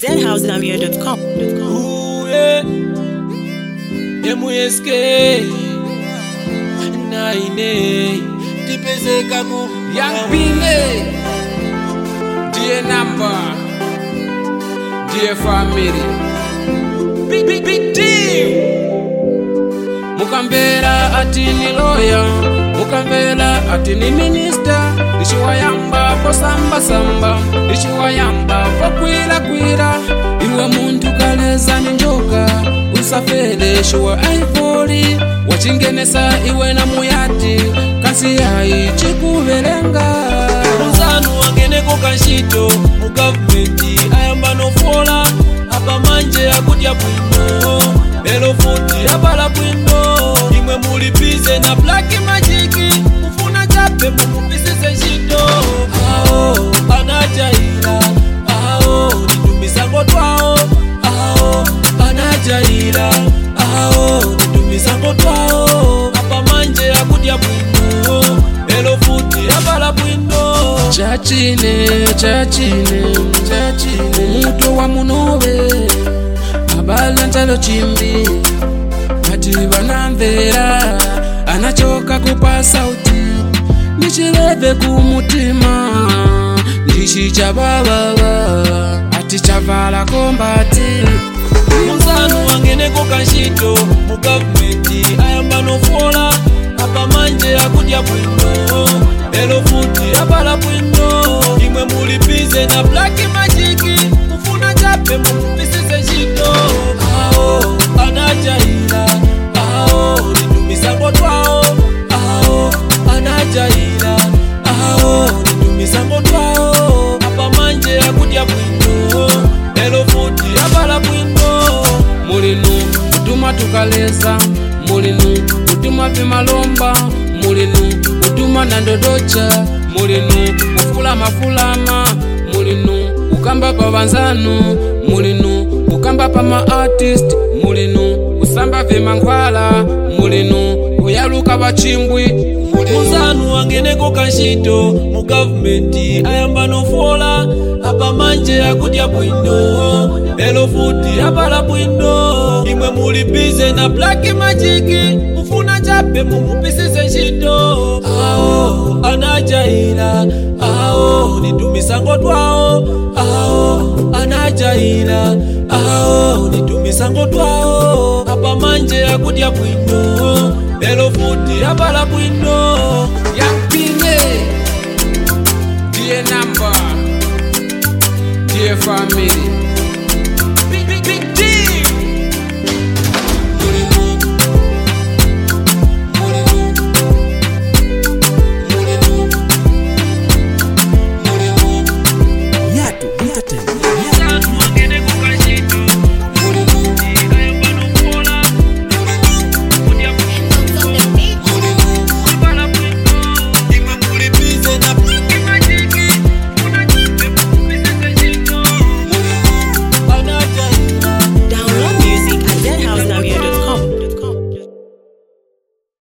zhousegambia.com. Ooh, yeah. MSK Naine Tipezeka ku Young Pile, dear number, dear family, Big big big deal mukamvera ati ni lawyer, mukamvera ati ni minister, ndichiwayamba posamba-samba, ndichiwayamba pokwira-kwira, iwe muntu kaleza ni njoka, usafere shuwa aifoli, wachingenesa iwe na muyati, kasi yayi chikuvelenga. Muzanu wangeneko kanshito mu gavumenti ayamba nofola apa manje akudya bwino lero futi abala bwino imwe muli bize na black magic kufuna chape mumupisize ntchito awo anajaira awo nitumisango twawo awo anajaira awo nitumisango twawo apa manje akudya bwino lero futi abala bwino chachine chachine chachine mutu wa munobe abala ntalo chimbi ati vanamvera anachoka kupa sauti ndichileve kumutima ndichi chavavava ati chavala kombati muzanu wangeneko kanshito mu gavumenti ayamba nofola apa manje akudya bwino lero futi abala bwino imwe muli bize na black magic kufuna chape mumupisize ntchito awo anajaira awo nitumisango twawo awo anajaira awo nitumisango twawo apa manje akudya bwino lero futi abala bwino mulinu kutuma tukaleza mulinu kutuma vimalomba mulinu kutuma na ndodocha mulinu kufulamafulama mulinu kukamba pa vanzanu mulinu kukamba pa maartist mulinu kusamba vimangwala mulinu kuyaluka vachimbwi mulinu muzanu wangeneko kanshito mu gavumenti ayamba nofola apa manje akudya bwino lero futi abala bwino imwe muli bize na black magic kufuna chape mumupisize ntchito awo anajaira awo nitumisango twawo awo anajaira awo nitumisango twawo apa manje akudya bwino lero futi abala bwino Young Pine, dear number, dear family,